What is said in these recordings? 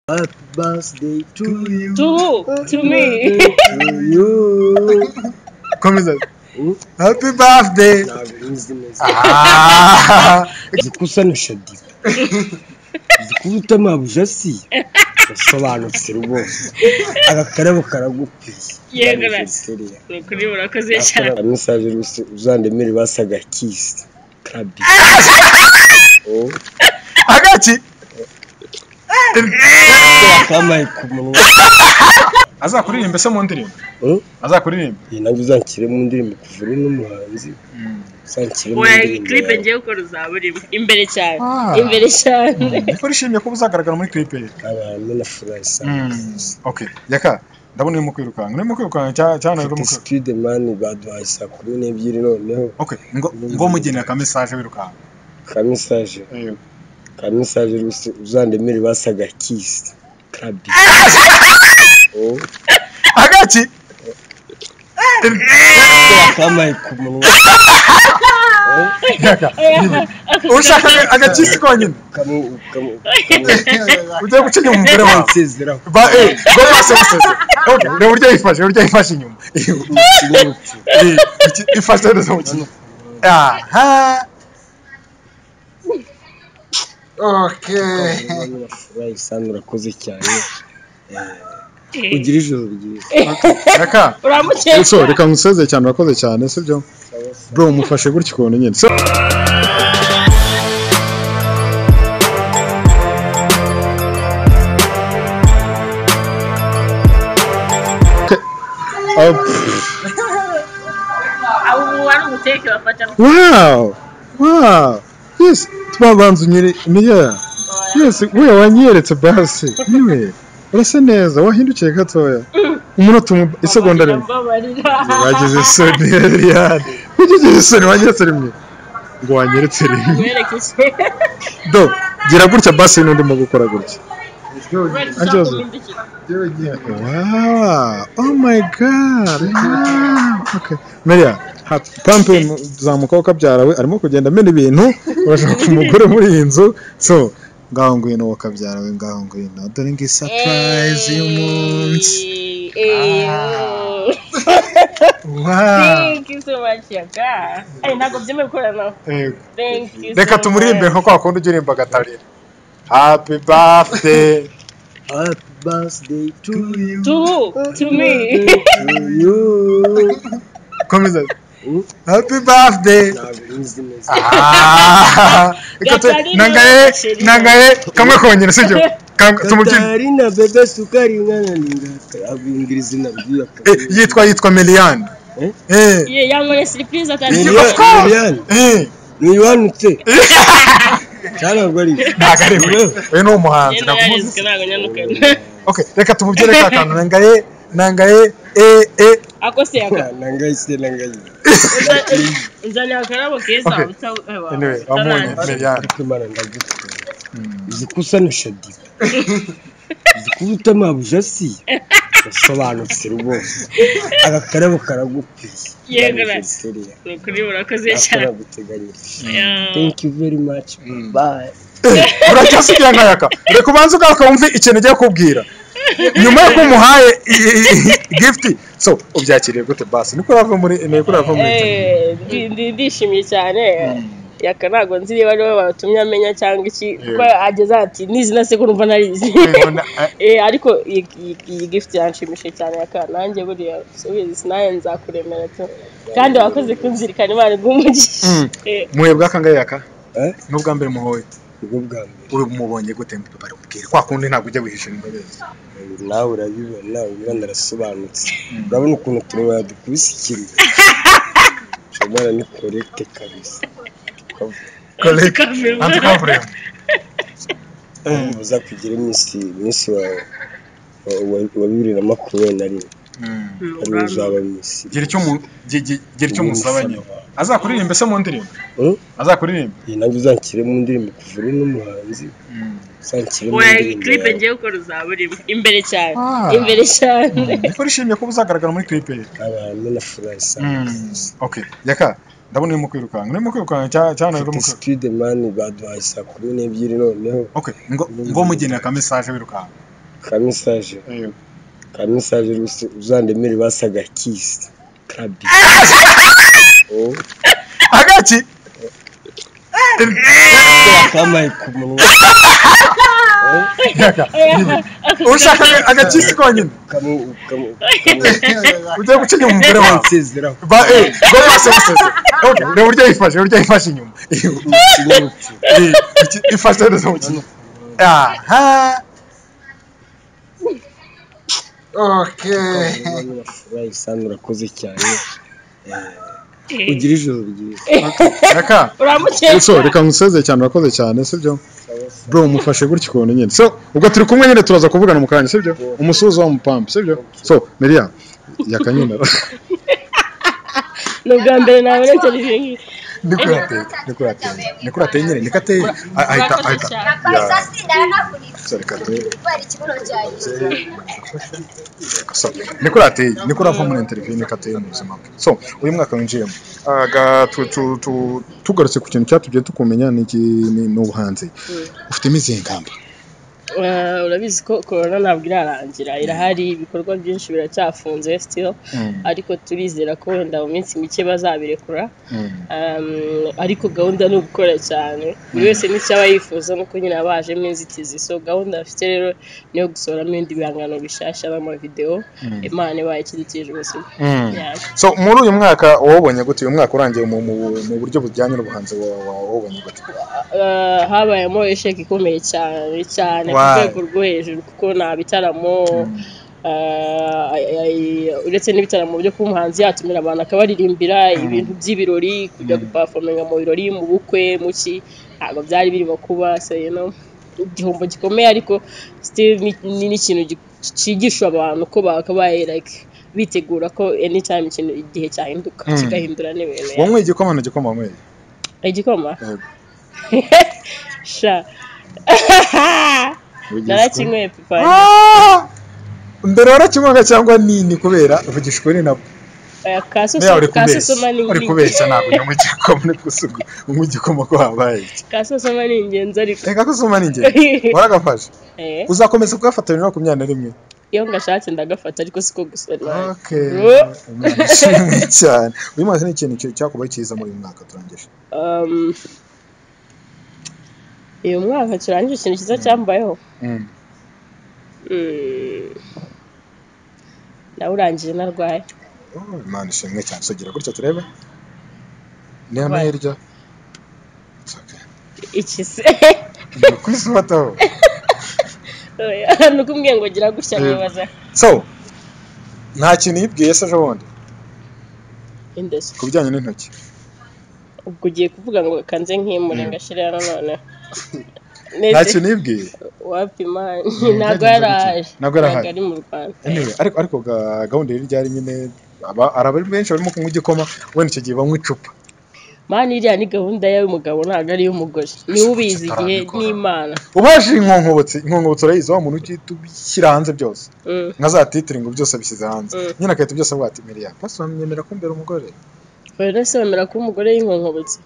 Happy birthday to you. To who? To me. To you. komeza Hmm? happy birthday Ntabinzi neza. Ah, Zikusanisha diba. Zikubita amabuje si. Yasobanutse rwose. Agakarabo karagukwiye. Yego na- Anniversary yawe. ni ukuri murakoze cyane Akora message rwose uzandemere basaga kiss. Kabi. Oh, agaki kamaye ku munwa. azakuririmbe se mu ndirimbo Oh, azakuririmbe iyi nanjye uzanshyire mu ndirimbo kuva uri n'umuhanzi. Uzanshyire mu oya iyi ndirimbo clip yawe. ngiye gukora uzaba urimo imbere cyane Ah. imbere cyane niko nishimiye ko uzagaragara muri clip ye Abantu na Furayisa. okay yaka ndabona urimo kwirukanka urimo kwirukanka cya- cyane urimo Mfite kwirukanka sikiride mani baduhaye saa kumi n'ebyiri noneho okay ngo ngo mugenera ka message wirukanka ka mesaje ka mesaje rwose uzandemere basaga kisi kabi Oh, agaki kamaye ku munwa Oh, yaka ushaka agakisi konyine kamu- kamu- kamu- ugiye gucinya umugore wawe nsezeraho ba eh ngo bose bose okay reba uburyo yifashe uburyo yifashe inyuma ikinyabupfu Eh, iki- ifashe neza mu kintu aha okay Furayisa urakoze cyane ugira ijoro ryiza yaka uramukeye so reka nkuseze cyane urakoze cyane sibyo bro mufashe gutya ukuntu nyine So- Okay. Oh, pff. abo wari umuteke bafata wow wow yes twabanza unyere niya yes we wanyeretse basi niwe urasa neza wahindukiye gatoya umunota umu- isegonda rimwe babarira wagize isoni Eliane kuki ugize isoni wanyeretse rimwe ngo wanyeretse rimwe werekeje do gira gutya basi n'undi mo gukora gutya Anjoza. kumwindukira wow oh my god Wow. okay Maria ha- pampe mu- zamuka wakabyarawe arimo kugenda amena ibintu urashaka umugore muri iyi nzu so ngaho ngwino wakabyarawe ngaho ngwino dore ngo surprise y'umunsi wow ntabwo byemewe gukorana nawe Yego. Thank you so reka tumuririmbe much. nko kwa kundi ujya uririmba agatarira happy birthday happy birthday to you To who? To me. to you komeza Hmm? happy birthday ntabinzi neza Ah, reka tu- Gatarina nangaye Gatarina. nangaye kamwe kongera sibyo Kam- tumubyine Katari na bebe sukari ngana ningaka abingirizi nabwira Eh, yitwa yitwa Meliane Eh? eh Ye- yankoreye surprise atangiye Of course. Miliyani eh ntibanutse cyarabwo ari ntago ari we we ni umuhanzi yenda nakuvuze. yarizwe ntabwo nyanukana okay reka tumubyine ka kantu nangaye nangaye eh eh ako se yaka nangayise nangayise nzanira akarabo keza Okay. uta- ewa, anyway wamunye utarangiza. Meliane ariko imana ndagutwara zikusanisha diba zikubita amabuje si yasobanutse rwose agakarabo karagukwiye Yego na- Anniversary yawe. ni ukuri murakoze cyane ataraguteganyirije Yeah. thank you very much bye uracyasigira nkayaka reka ubanze ugaruka wumve ikintu ugiye kubwira nyuma y'uko umuhaye i- i- i- gift so ubyakiriye gute basi niko urava muri niko urava muri Eh, ndi- ndi- ndishimye cyane yaka ntabwo nzi niba ari we watumye amenya cyangwa iki kuko ageze ati nizina se ko numva narizi Ubona, eh, Eh, ariko iyi- iyi- iyi gift yanshimishije cyane yaka nanjye buriya subizi nawe nzakuremera tu kandi wakoze kunzirikana imana igumugisha Mm. muhebwe aka ngayaka Eh? n'ubwa mbere muhoye ubwo bwa mbere uri mubonye gute bari kubwira kwa kundi ntabwo ujya wihisha imbere uyu nawe urabibona uyu ndarasobanutse urabona ukuntu turwara dukubise ikiriro shamara ni korekite kabisa uza kugira iminsi iminsi wawe wa- wa- wa bibiri na makumyabiri na rimwe ari we uzaba iminsi gira icyo mu- gi- gi- gira icyo musaba nyine azakuririmbe se mu ndirimbo Hmm? azakuririmbe iyi nanjye uzanshyire mu ndirimbo kuva uri n'umuhanzi uzanshyire mu oya iyi ndirimbo clip yawe ngiye gukora uzaba urimo imbere cyane Ah. imbere cyane niko nishimiye kuba uzagaragara muri clip ye abantu na furayisa okay yaka ndabona urimo kwirukanka urimo kwirukanka cya- cyane urimo mfite kwirukanka sikiride mani baduhaye saa kumi n'ebyiri noneho okay ngo ngo mugenera ka message wirukanka ka mesaje ka mesaje rwose uzandemere basaga kisi krabi Oh, agaki akabaye ku munwa Oh, ushaka agakisi konyine kamu- kamu- kamu- ugiye gucinya umugore wawe nsezeraho ba eh gore bose museze Okay, reba uburyo yifashe uburyo yifashe inyuma ikinyabupfura Eh, iki- ifashe neza mu kintu aha okay urafuraye usanga urakoze cyane Eh, ugire ijoro ryiza reka so uramukeka reka ngusezeye cyane urakoze cyane sibyo bro mufashe gutya ukuntu nyine so ubwo turi kumwe nyine turaza kuvugana mu kanya sibyo umusuhuza w'umupampu sibyo so miriya yakanyina ni ubwa mbere nabona televiziyo nk'iyi nikuri ateye nikuri ateye nikuri ateye nyine niko ateye a- ahita Urakoze ahita cyane. Rapaz, só se der na bonita. so reka ateye Ué, tipo, não tinha isso. so nikuri ateye nikuri ava muri interview niko ateye mu buzima bwe so uyu mwaka winjiyemo aga tu- tu- tu- tugarutse ku kintu cyatubye tukumenya ni iki- ni ni ubuhanzi ufitemo izihe ngamba Eh, urabizi ko korona ntabwo irarangira irahari ibikorwa byinshi biracyafunze sitiro Mm, ariko turizera ko wenda mu minsi mike bazabirekura mm, Um, ariko gahunda ni ugukora cyane buri wese n'icyaba yifuza nuko nyine aba hajemo inzitizi so gahunda bafite rero niyo gusohoramo ibindi bihangano bishyashya n'amavidewo imana ibaye ikidukije ubuzima mm. Yeah. so muri uyu mwaka wawubonye gute uyu mwaka urangiye mu, mu, mu buryo bujyanye n'ubuhanzi wa- wa- wawubonye gute Uh, habayemo isheki ikomeye cyane cyane ku Wow. rwego rwo hejuru kuko nta bitaramo uh, ay- ay- uretse n'ibitaramo byo kuba umuhanzi yatumira abantu akabaririmbira ibintu by'ibirori kujya gupafominga mu birori mu bukwe mu ki ntabwo byari birimo kuba so you know, igihombo gikomeye ariko still ni- ni n'ikintu gi- cyigisha abantu ko bakabaye like bitegura ko anytime ikintu igihe cyahinduka Mm. kigahindura n'ibintu yeah. wanyweye igikoma na gikoma wanyweye igikoma Yego. sha narakinyweye papa Ah! mbere warakinywaga cyangwa nini kubera vugishwe ni nabwo Meya, uri kubeshya kasusoma ni uri kubeshya ntabwo unywa igikoma uri gusugu unywa igikoma ko habaye iki kasusoma ni ingenzi ariko reka ko usoma ni ingenzi waragafashe Eh, uzakomeza kugafatanya bibiri na makumyabiri na rimwe iyo ngashatse ndagafata ariko siko gusa nawe. okay Oh. Umwana ushimwe cyane uyu mwaka ni ikintu cyo- cyakubaye cyiza muri uyu mwaka turangije Um, uyu mwaka turangije ikintu cyiza cyambayeho Mm. Mm, nawurangije narwaye Oh, Imana ishimwe cyane sugira gutya turebe ni amahirwe iki se ni ukwisubataho ni ukumbwiye ngo gira gutya Eh. nkibaza so nta kintu yibwiye se ejo bundi indeshyi ku bijyanye n'intoki ubwo ugiye kuvuga ngo kanze nkimure ngashyire hano noneho nta ndetse kintu yibwiye wapima ntabwo ntabwo yari yari ahari. ahari Ntabwo yari ahari. ari mu rwanda Anyway, ariko ariko ga- gahunda yari ryari nyine aba- hari abantu benshi barimo kunywa igikoma wenda icyo gihe banywa icupa mani iriya ni gahunda y'umugabo ntabwo ari iy'umugore niwe ubizi igihe n'imana ubaje inkonkobotsi inkonkobotsi urayizi wa muntu ugihita ubishyira hanze byose Mm. nka za titiringo byose abishyize hanze Mm. nyine agahita byose avuga ati miriya pastor wamenyemera ko mbere umugore buri wese wemera kuba umugore y'inkonkobotsi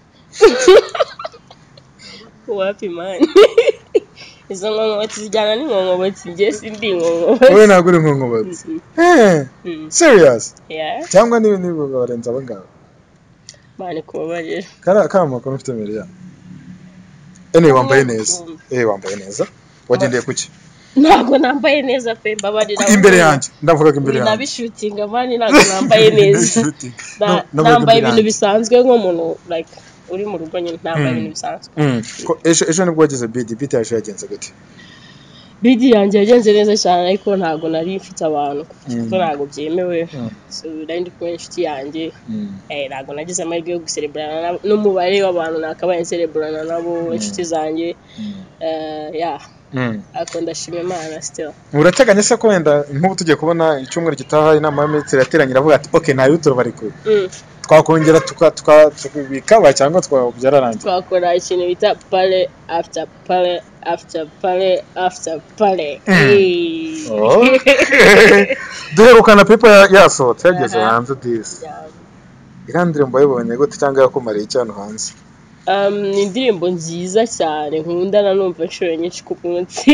wapi mani izo nkonkobotsi zijyana n'inkonkobotsi njye sindi inkonkobotsi wowe ntabwo uri inkonkobotsi Mm, Eh, mm, serious yeah. cyangwa niba niba barenze aba ngaba mani kubabarira kariya kariya makuru mfite miriya anyway wambaye neza eh wambaye neza wagendeye ku ki ntabwo nambaye neza pe mbabarira imbere yanjye ndavugaga imbere Ibi yanjye nabishutinga mani ntabwo nambaye neza Na- Na- navugaga nambaye imbere ibintu yanjye. bisanzwe nk'umuntu like uri mu rugo nyine nambaye ibintu bisanzwe Mm. Ko- ejo ejo nibwo wagize bidi bidi yaje yagenze gute bidi yanjye yagenze neza cyane ariko ntabwo nari mfite abantu Mm. kuko ntabwo byemewe Mm. so nari ndi kumwe n'inshuti yanjye eh, ntabwo nagize amahirwe yo gusereburana nabo n'umubare w'abantu nakabaye nsereburana nabo inshuti zanjye eh, yeah ariko ndashima imana still urateganya se ko wenda nk'ubu tugiye kubona icyumweru gitaha inama y'aminisitiri yateranye iravuga ati oke nta yutura barekuye Mm. twakongera tuka- tuka- tukabikaba cyangwa twaba byararangiye twakora ikintu bita pale after pale after pale after pale Eh. Oh. duherukana pepa ya- yasohotse yageze hanze disi Yeah. irandire mbo yabonye gute cyangwa yakumariye iki hano hanze Um, ni indirimbo nziza cyane nkunda nanumva inshuro nyinshi ku munsi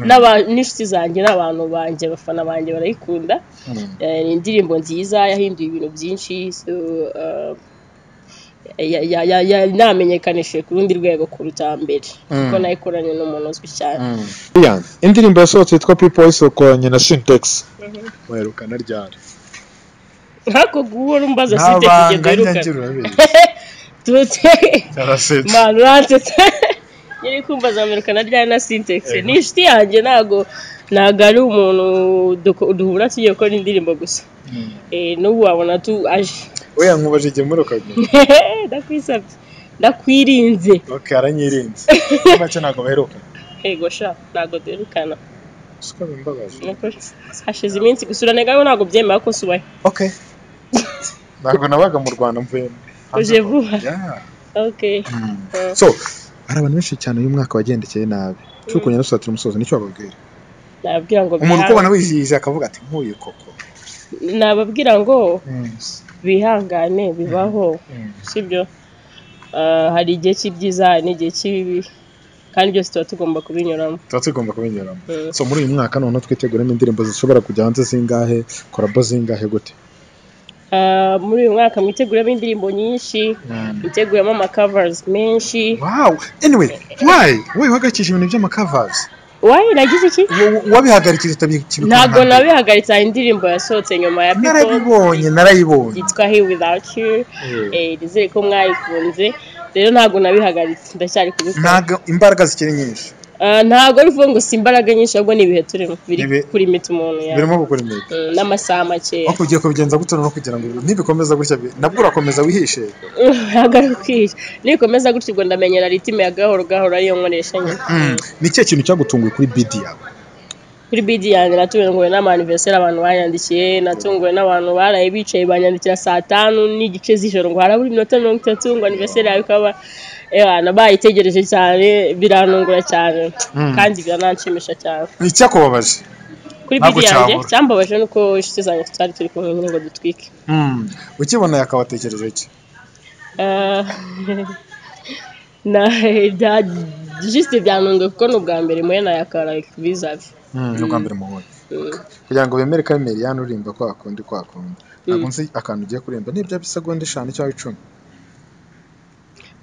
n'aba- n'inshuti zanjye n'abantu banjye abafana banjye barayikunda Eh, ni indirimbo nziza yahinduye ibintu byinshi so, uh, ya- ya- ya- ya- yanamenyekanishije ku rundi rwego kuruta mbere Mm. kuko nayikoranye n'umuntu uzwi cyane Ian, indirimbo yasohotse yitwa people isokoranye na sintex mwerukana ryari nkako guhora umbaza nta site kujya banga njya duherukana ngira urabizi tute cyarasetse manu rantete nyiri kumva zamerukana ryari na sintex ni inshuti yanjye ntago ntago ari umuntu duko- duhura tugiye gukora indirimbo gusa Eh, n'ubu wabona tu aje we yankubaje igihe muri ukabyina ndakwisabye ndakwirinze ok aranyirinze make ntabwo baheruka yego sha ntago duherukana siko bimbabaje Ni ukuri. hashize iminsi gusura negaho ntago byemera ko nsubayo ok ntabwo nabaga mu rwanda mvuye uje vuba Yeah. okay Eh. so hari abantu benshi cyane uyu mwaka wagendekeye nabi tukunya dusatira umusozo nicyo wababwira nababwira ngo umuntu uko bihange- ubona wizihiza akavuga ati nkuyu koko nababwira ngo bihangane bibaho sibyo Ah, hari igihe cy'ibyiza hari n'igihe cy'ibibi kandi byose tuba tugomba kubinyuramo tuba tugomba kubinyuramo Mm. so muri uyu mwaka noneho twiteguremo indirimbo zishobora kujya hanze zingahe korabo zingahe gute Ah, muri uyu mwaka mwiteguramo indirimbo nyinshi mwiteguramo amakavazi menshi wow anyway why wowe wahagakije ibintu by'amakavazi wayi nagize iki wabihagarikije utabikibikora ntabwo nabihagaritse hari indirimbo yasohotse nyuma ya pipo narabibonye narayibonye yitwa he without you Eh, nizere ko mwayikunze rero ntabwo nabihagaritse ndacyari kubikora ntabwo imbaraga zikiri nyinshi Ah, ntabwo ari ukuvuga ngo si imbaraga nyinshi ahubwo ni ibihe turimo biri Ibi- kurimita umuntu yawe birimo gukora imyitozo Mm, n'amasaha makeya ariko ugiye kubigenza gutya no kugira ngo nibikomeza gutya bi- nabwo urakomeza wihishe ntabwo ari ukwiye nikomeza gutya ubwo ndamenyera ritime ya gahoro gahoro ariyo nkoresha nyine ni ikihe kintu cyagutunguye kuri bidi yawe kuri bidi yanjye natunguwe n'amaniveseri abantu banyandikiye natunguwe n'abantu baraye bicaye banyandikira saa tanu n'igice z'ijoro ngo harabura iminota mirongo itatu ngo aniveseri yawe ikaba Ewana, bayitegereje cyane biranungura cyane kandi birananshimisha cyane ni icyakubabaje kuri Ntabwo bidi yanjye cyabura. cyambabaje nuko inshuti zanjye tutari turi kumwe nyine ngo dutwike ukibona yakabatekereza iki Ah, na bya- just byanunguye kuko ni ubwa mbere muri na yakara bizavi ni ubwa mbere mubonye kugira ngo bemere ko ari meriyani urimba ko wakundi ko wakundi ntabwo nzi akantu ugiye kurimba nibya bisegonda eshanu cyangwa icumi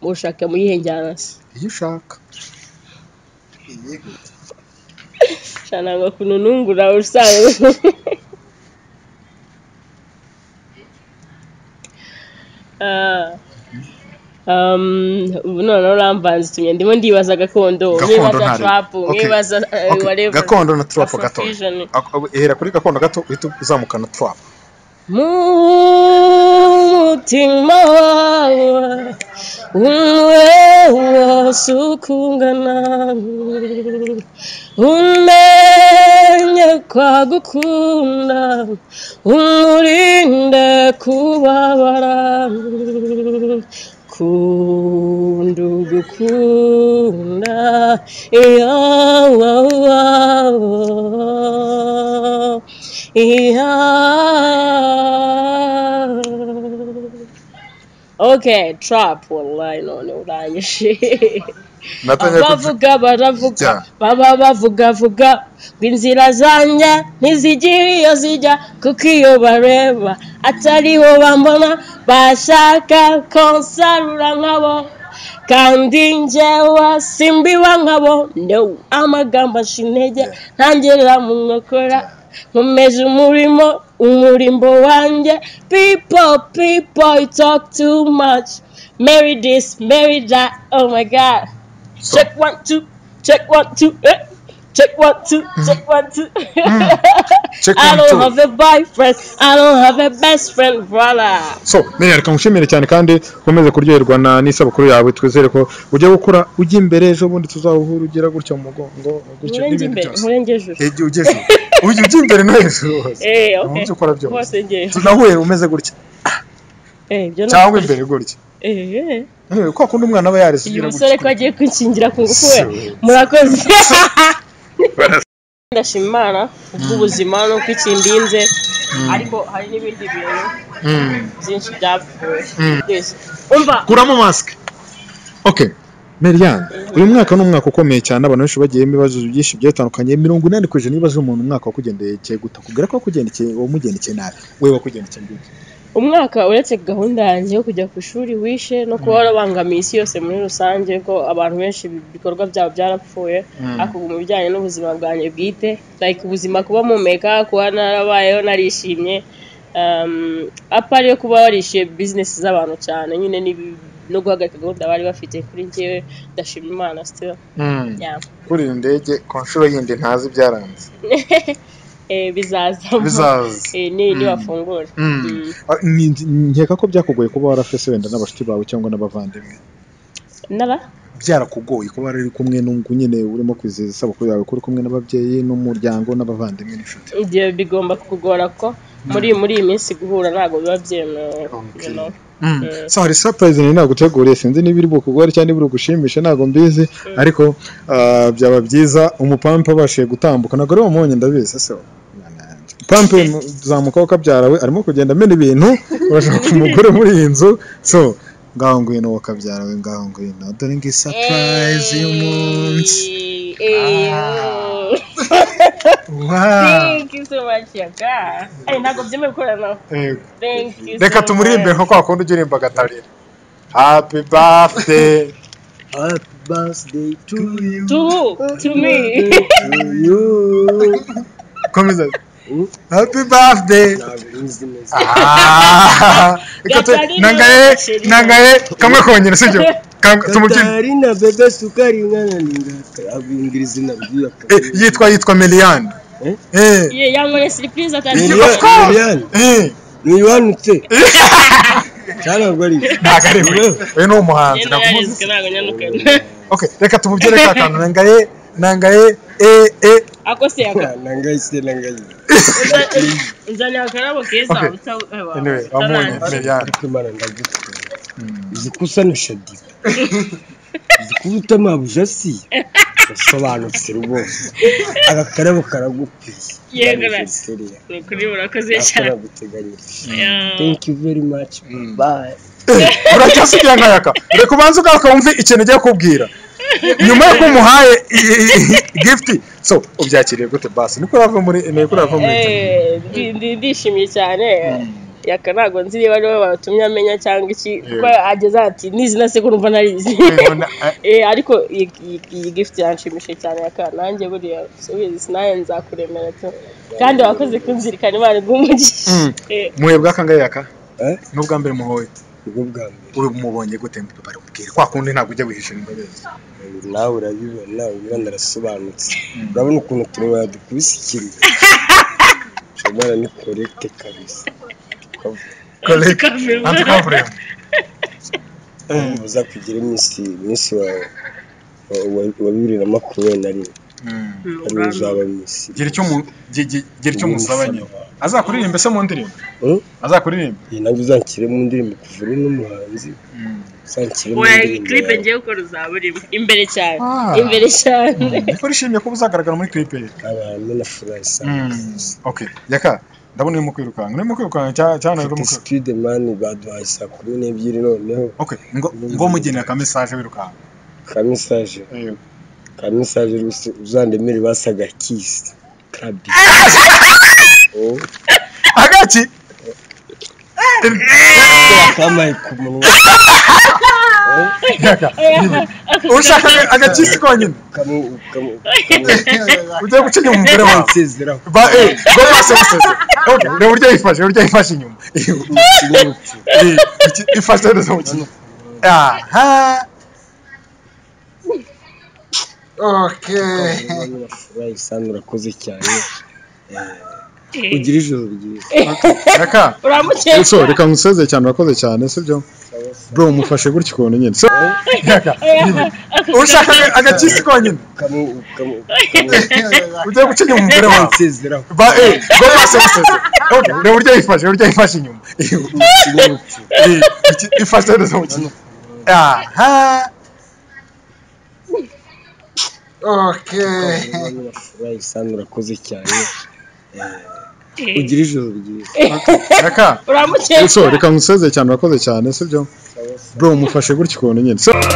mushaka muyihe njyana se iyo ushaka shana ngo kununungura usanzwe Ah, um, ubu noneho uramvanze itumye ndimo ndibaza gakondo gakondo mwibaza ntari trap mwibaza eh, whatever gakondo na turapu gato Afrofusion. ihera kuri gakondo gato uhita uzamuka na turapu Mutima wawe umwe wose ukungana umenye kwagukunda umurinde kubabara kunda ugukunda yawawawa Yeah. Okay, trap wallahi none uranyishe. natangiye kubyuka Abavuga baravuga Jya. baba bavuga vuga ngo inzira zanjye ntizigira iyo zijya kuko iyo bareba atariho bambona bashaka konsarura nkabo kandi njyewe simbiba nkabo no amagambo ashintege ntangirira mu nkokora nkomeje umurimo umurimbo wanjye people people you talk too much marry this marry that oh my god check one two check one two eh. check one two check one two Check I one, don't two. have a boyfriend I don't have a best friend brother so meya reka ngushimire cyane kandi ukomeze kuryoherwa na n'isabukuru yawe twizere ko ujya gukora ujya imbere ejo bundi tuzawuhura ugira gutya mu mugongo gutya nkurenge n'ibindi imbere byose nkurenge ejuru igihe ugeze ujya ujya imbere no hejuru hose eh mu okay byo ukora byose hose ngewe tunahuye umeze gutya eh ibyo ni cyangwa imbere gutya eh eh Anyway, ko akunda umwana aba yareze uyu ugira musore ko gutya agiye kwikingira ku ngufu we So- murakoze ndashima imana kubw'ubuzima n'uko ikimbinze ariko hari n'ibindi bintu Mm. byinshi byapfuye Mm. Yes. umva kuramo masike okay Merian uyu mwaka ni umwaka ukomeye cyane abantu benshi bagiyemo ibibazo byinshi bigiye bitandukanye mirongo inani ku ijana ibibazo umuntu umwaka wakugendekeye guta kubwira ko wakugendekeye wamugendekeye nabi we wakugendekeye gute umwaka uretse gahunda yanjye yo kujya ku ishuri wishe no kuba warabangamiye isi yose muri rusange ko abantu benshi ibikorwa byabo byarapfuye ariko ubu mu bijyanye n'ubuzima bwanjye bwite like ubuzima kuba mumeka kuba narabayeho narishimye um, apa ariyo kuba warishiye bizinesi z'abantu cyane nyine n'ibi- no guhagarika gahunda bari bafite kuri njyewe ndashima imana still yeah. kuri iyi ndege ku nshuro yindi ntazi ibyaranze Eh, bizaza bizaza Eh, ni nibafungura Mm. Mm. Ah, ni- nkeka ko byakugoye kuba warafese wenda n'abashuti bawe cyangwa n'abavandimwe naba byarakugoye kuba wari uri kumwe n'ungu nyine urimo kwizihiza isabukuru yawe ko uri kumwe n'ababyeyi n'umuryango n'abavandimwe n'inshuti ibyo bigomba kukugora ko muri muri iyi minsi guhura ntabwo biba byemewe Okay. you know. Eh. so hari surprise nari naguteguriye sinzi niba iri bukugore cyangwa niba iri gushimisha ntabwo mbizi ariko ah, byaba byiza umupampa abashije gutambuka ntabwo ari wamuhonye ndabizi so pampe mu- zamuka wakabyara we arimo kugenda amena ibintu urashaka umugore muri iyi nzu so ngaho ngwino wakabyara we ngaho ngwino dore ngo surprise y'umunsi Hey, hey, Ah. oh. Wow. Thank you so much, yaga. Ay, ntabwo byemewe gukorana nawe. Yego. Thank you so reka tumuririmbe much. nka kwa kundi ujya urimba agatarira happy birthday Happy birthday to you. To who? To me. To you. komeza happy birthday Ntabizi neza. Ah, reka tu- Gatarina, nangaye Gatarina. nangaye kamwe kongera sibyo Kam- tumubyine Katarina bebe sukari ngana ninga. Abingirizi nabwiye Eh, yitwa yitwa Meliane Eh? eh Ye, yankoreye surprise atari- Of course. Miliyani. eh Niwanutse. Cyana gwari. ntago ari we we ni umuhanzi Yenda yarizwe, nakuvuze. ntabwo anyarukana. okay reka tumubyine ka kantu nangaye nangaye eh eh Ako se yaga. Nangayise nangayise. Nzanira akarabo keza, Okay. uta- ewa, anyway wamunye utarangiza. Meliane ariko imana ndagukunda uzi ko usa na shadida uzi ko uba utamabuja si usobanutse rwose agakarabo karagukwiye Yego na- Felicity, Ni ukuri murakoze cyane. akaraguteganyirije Yeah. thank you very much bye uracyasigira nkayaka reka ubanze ugaruka wumve ikintu ugiye kubwira nyuma yo kumuhaye gift so ubyakiriye gute basi niko urava muri niko urava muri Eh, ndi- ndi- ndishimye cyane yaka ntabwo nzi niba ari we watumye amenya cyangwa iki kuko ageze ati nizi na sekuru mva narizi Ubona, eh, Eh, ariko iyi- iyi- iyi gift yanshimishije cyane yaka nanjye buriya subizi sinaye nzakuremera tu kandi wakoze kunzirikana imana igumugisha Mm. muhebwe akangayaka Eh? n'ubwa mbere muhoye ubwo bwa mbere uri mubonye gute bari kubwira kwa kundi ntabwo ujya wihisha imbabazi uyu nawe urabibona uyu ndarasobanutse urabona ukuntu tureba dukubise ikirwa shomora ni korekite kabisa uza kugira iminsi iminsi wawe wa- wa- wa bibiri na makumyabiri na rimwe ariwo uzaba iminsi gira icyo mu- gi- gi- gira icyo musaba nyine azakuririmbe se mu ndirimbo Hmm? azakuririmbe iyi nabwo uzanshyire mu ndirimbo kuva uri n'umuhanzi uzanshyire mu ndirimbo clipe yawe ngiye gukora uzaba urimo imbere cyane Ah. imbere cyane niko urishimye kuba uzagaragara muri clip ye abantu na furasi okay yaka ndabona urimo kwirukanka urimo kwirukanka cyane cyane urimo kwirukanka sipide mani baduhaye saa kumi n'ebyiri noneho okay ngo ngo mugenera ka message wirukanka ka mesaje ka mesaje rwose uzandemere basaga kisi kabi Oh, agaki kamaye ku munwa yaka ushaka agakisi konyine kamu kamu ugiye guca inyuma umugore wawe nsezeraho ba eh gore bose bose okay reba uburyo yifashe uburyo yifashe inyuma ikinyabupfura Eh, iki- ifashe neza mu kintu aha okay na furasi urakoze cyane Eh, ugire ijoro ryiza yaka uramukeye so reka ngusezeye cyane urakoze cyane sibyo bro mufashe gutya ukuntu nyine so yaka ushaka agakisi konyine kamu kamu kamu ugiye guca inyuma umugore wawe nsezeraho ba eh gore bose bose okay reba uburyo yifashe uburyo yifashe inyuma ikinyabupfura Eh, iki- ifashe neza mu kintu aha okay furayisan urakoze cyane Eh, ugire ijoro ryiza yaka uramukeye so reka ngusezeye cyane urakoze cyane sibyo bro mufashe gutya ukuntu nyine so